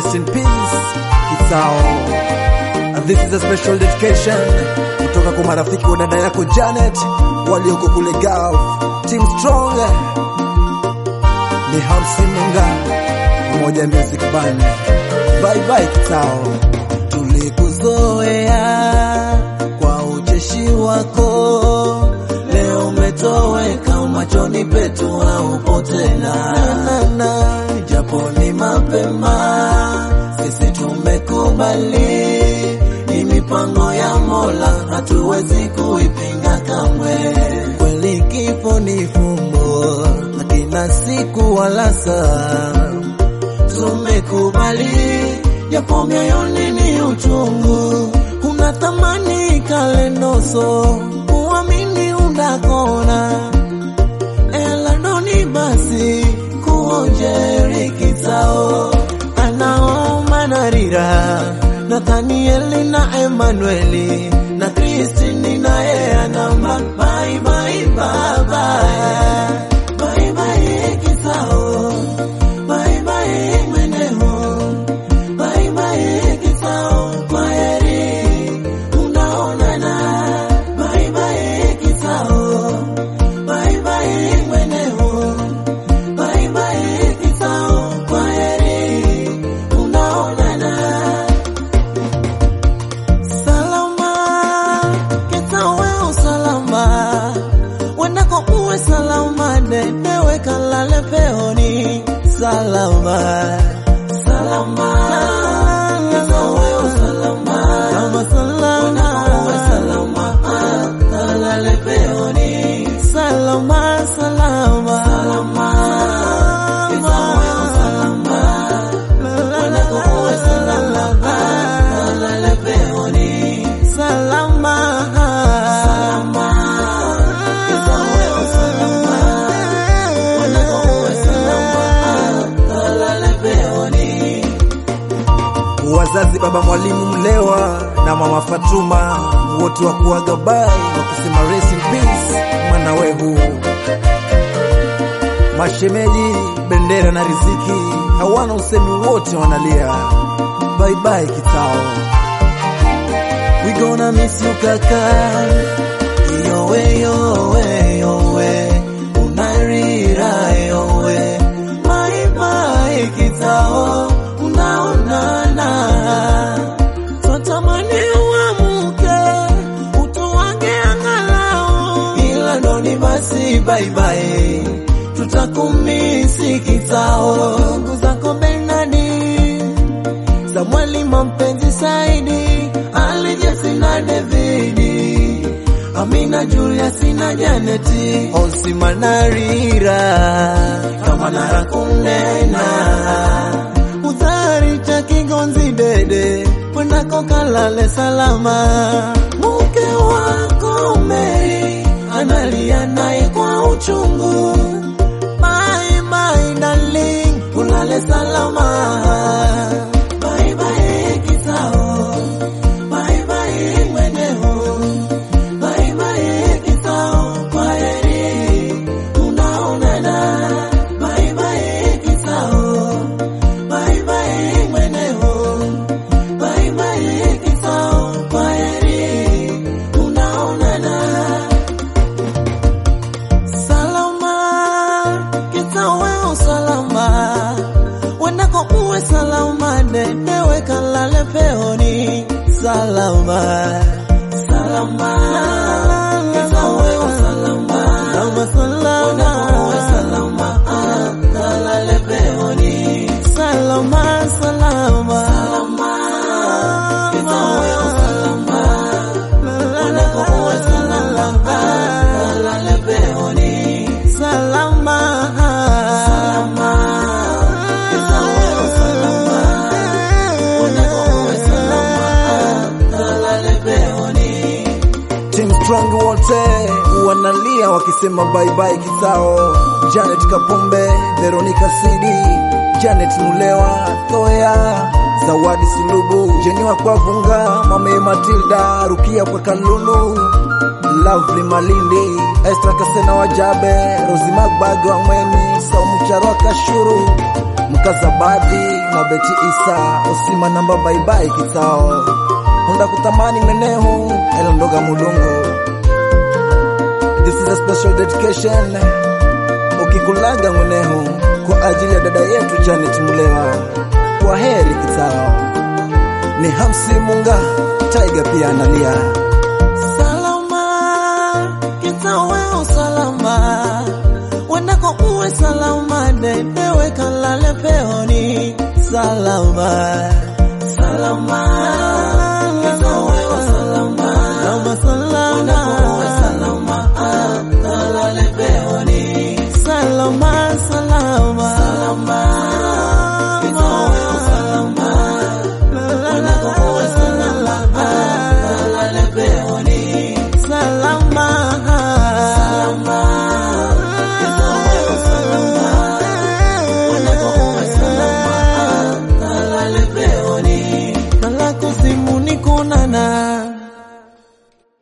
rest in peace Kitao. And this is a special dedication kutoka kwa marafiki wa dada yako Janet walioko kule Gulf. Team Strong ni Hamsi Munga pamoja Music Band. Bye bye Kitao. Tulikuzoea kwa ucheshi wako, leo umetoweka machoni petu, haupo tena. Na, na, japo ni mapema, sisi tumekubali, ni mipango ya Mola, hatuwezi kuipinga kamwe. Kweli kifo ni fumbo, hakina siku wala saa tumekubali japo mioyoni ni uchungu, kuna thamani kalenoso kuamini undakona eladoni basi kuonjeri kitao anaoma narira Nathanieli na Emanueli na Kristini naye anamba bye bye baba bye bye kitao bye bye mweneo bye bye kitao kwaheri unaonana bye bye kitao bye bye mweneo bye bye kitao kwaheri unaonana salama kitao wewe salama wendako uwe salama dedewe kalale peoni salama salama kitao wewe salama salama salama uwe salama kalale peoni salama salama salama kitao wewe salama wendako uwe salama kalale peoni salama salama kitao wewe salama wendako uwe salama kalale peoni Wazazi baba mwalimu Mlewa na mama Fatuma wote wa kuaga bai wakisema rest in peace mwana wehu. Mashemeji Bendera na Riziki hawana usemi, wote wanalia bye bye Kitao. We gonna miss you kaka Yowe yowe yowe Unarira yowe Bye bye kitao Unaonana Tutamani uamuke Utuwange angalau Ila ndoni basi bye bye Tutakumisi kitao Ndugu zako Bernadi Samueli mampenzi Saidi, Ali Jesse na Davidi, Amina Julius na Janeti, Osima na Rira, kama nara kunena Udhari cha Kigonzi Dede, wendako kalale salama. Mke wako Mary analia naye kwa uchungu. Bye bye darling, ulale salama. Bye bye kitao, bye bye mweneo, bye bye kitao, kwaheri unaonana. Bye bye kitao, bye bye mweneo, bye bye kitao, kwaheri unaonana. Salama, kitao wewe salama, wendako uwe salama, dedewe kalale peoni salama, salama, kitao wewe salama, salama salama, wendako uwe salama, kalale peoni salama, salama, salama, kitao wewe salama, wendako uwe salama, kalale peoni salama, salama, kitao wewe salama, wendako uwe salama, kalale peoni Team Strong wote wanalia wakisema bye bye Kitao. Janet Kapombe, Veronica Sidi, Janet Mulewa, Thoya, Zawadi Sulubu, Jeniwa kwa Vunga, Mame Matilda, Rukia kwa Kalulu, Lovely Malindi, Estra Kasena Wajabe, Rosi Magbage wa Mweni, Saumu Charwa Kashuru, Mkazabadi, na Beti Isa Osima namba baibai kitao Honda kutamani menehu elondoga mulungu This is a special dedication ukikulaga mwenehu kwa ajili ya dada yetu Janet Mulewa. Kwa heri kitao. Ni Hamsi Munga Tiger pia analia. Salama, kitaweo salama, wendako uwe salama, dedewe kalale peoni salama, salama